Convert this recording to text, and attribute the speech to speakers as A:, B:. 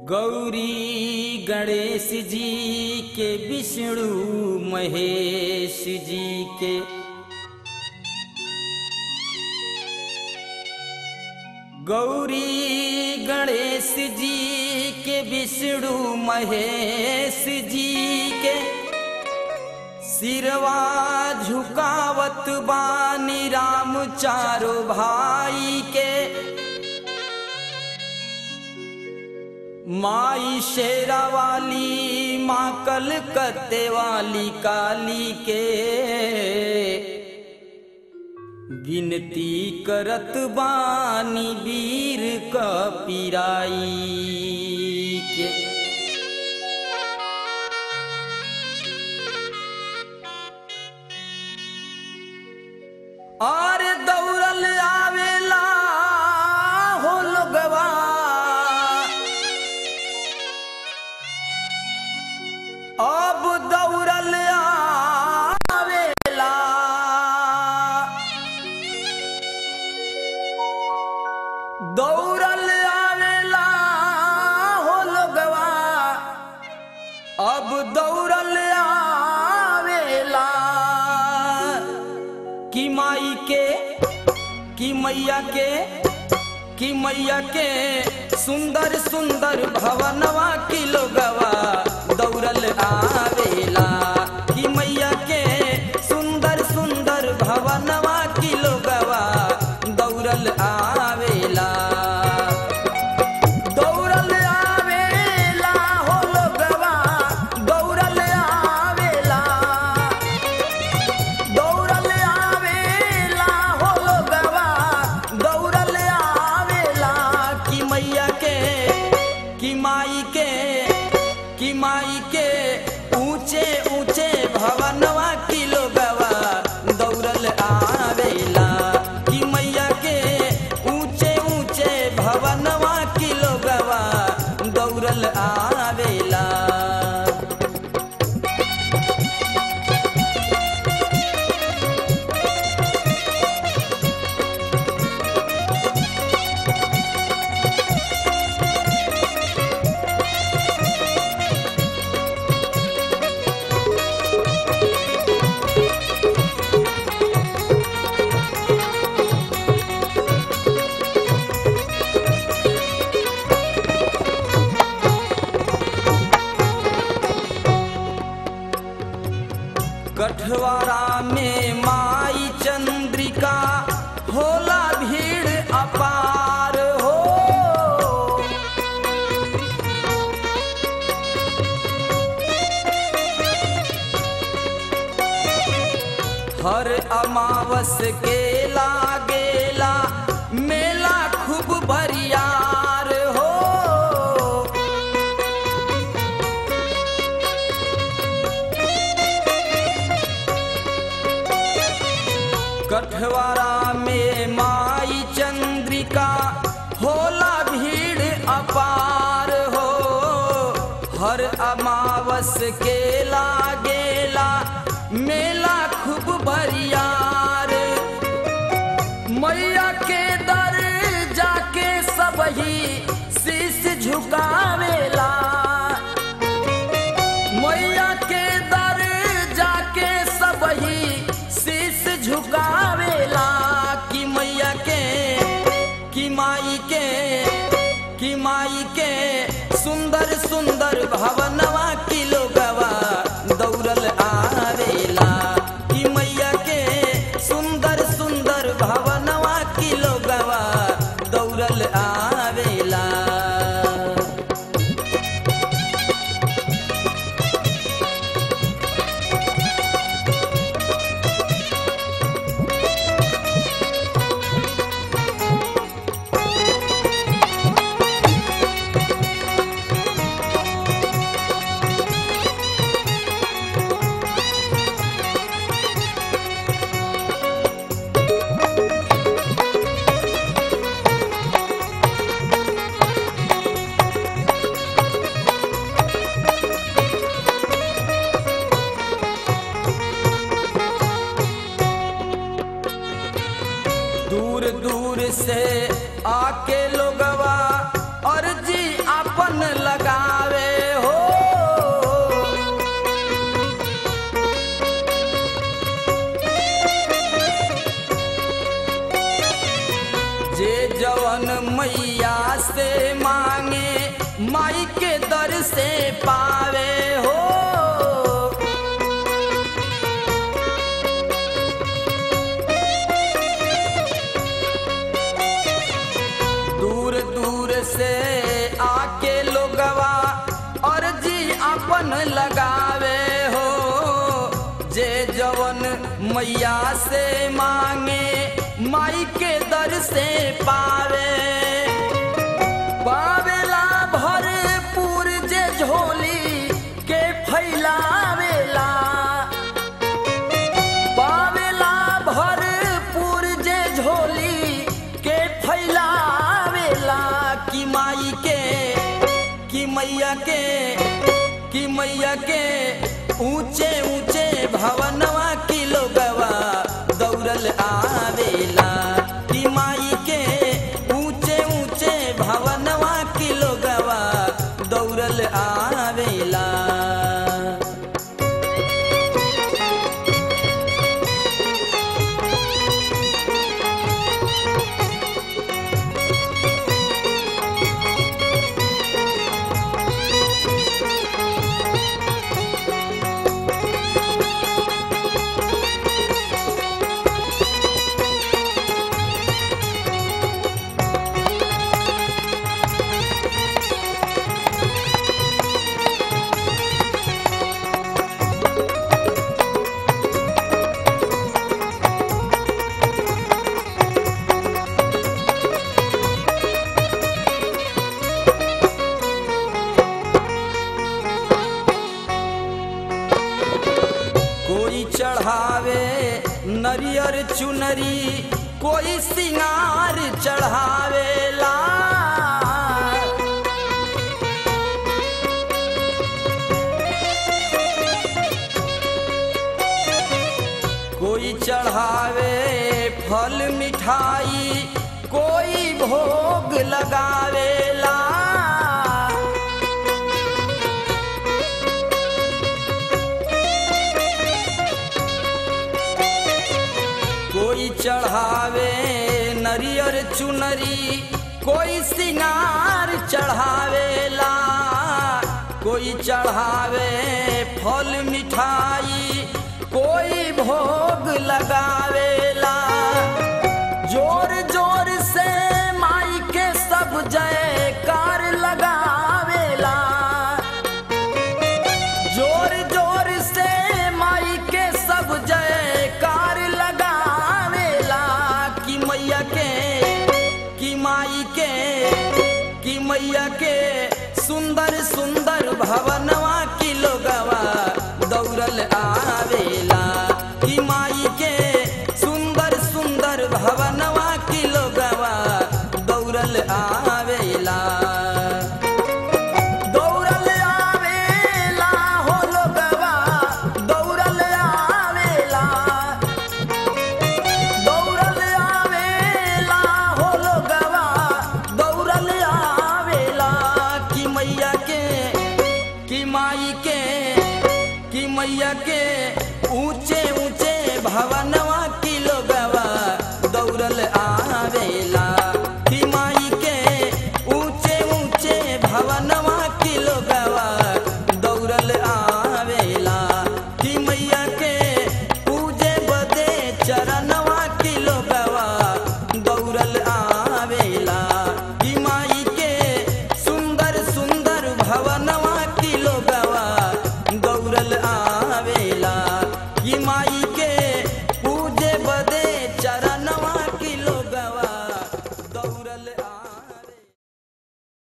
A: गौरी गणेश जी के विष्णु महेश जी के गौरी गणेश जी के विष्णु महेश जी के सिरवा झुकावत बानी राम चारो भाई के माई शेरा वाली माँ कलकत्ते वाली काली के गिनती करत बानी वीर क पिराई के और दौड़ल आवेला हो लोगवा अब दौड़ल आवेला दौड़ल आवेला हो लोगवा अब दौड़ल आवेला कि माई के कि मैया के कि मैया के सुंदर सुंदर भवनवा की लोगवा दौड़ल आवेला कि मैया के सुंदर सुंदर भवनवा की लोगवा दौड़ल आवेला दौड़ल आवेला हो लोगवा दौड़ल आवेला दौड़ल आवेला हो लोगवा दौड़ल आवेला कि मैया के कि माई के कि माई के ऊंचे ऊंचे भवनवा की लोगवा दौड़ल आवेला कि मैया के ऊंचे ऊंचे भवनवा की लोगवा दौड़ल आवेला कठवारा में माई चंद्रिका होला भीड़ अपार हो हर अमावस के लागेला मेला खूब बरियार हो कठवारा में माई चंद्रिका होला भीड़ अपार हो हर अमावस के लागेला मेला खूब बरियार मैया के दर जाके सबही शीश झुकावेला मैया के दर जाके सबही शीश झुकावेला कि मैया के कि माई के कि माई के सुंदर सुंदर भवनवा की लोगवा दौड़ल आवेला कि मैया के सुंदर सुंदर भवनवा की लोगवा दौड़ल आवेला जवन मैया से मांगे माई के दर से पावे हो दूर दूर से आके लोगवा अर्जी अपन लगावे हो जे जवन मैया से मांगे माई के दर से पावे पावेला भरपूर जे झोली के फैलावेला पावेला भरपूर जे झोली के फैलावेला कि माई के कि मैया के कि मैया के ऊंचे ऊंचे भवनवा की लोगवा दौड़ल आवेला कि माई के ऊंचे ऊंचे भवनवा की लोगवा दौड़ल आवेला कोई चढ़ावे नरियर चुनरी कोई सिंगार चढ़ावेला कोई चढ़ावे फल मिठाई कोई भोग लगावेला कोई चढ़ावे नरियर चुनरी कोई सिंगार चढ़ावेला कोई चढ़ावे फल मिठाई कोई भोग लगावेला जोर जोर से माई के सब जयकार लगावेला जोर जोर से माई के सब जयकार लगावेला कि मैया के कि माई के कि मैया के सुंदर सुंदर भवनवा की लोगवा दौड़ल आवेला कि माई के सुंदर सुंदर भवनवा की लोगवा दौड़ल आ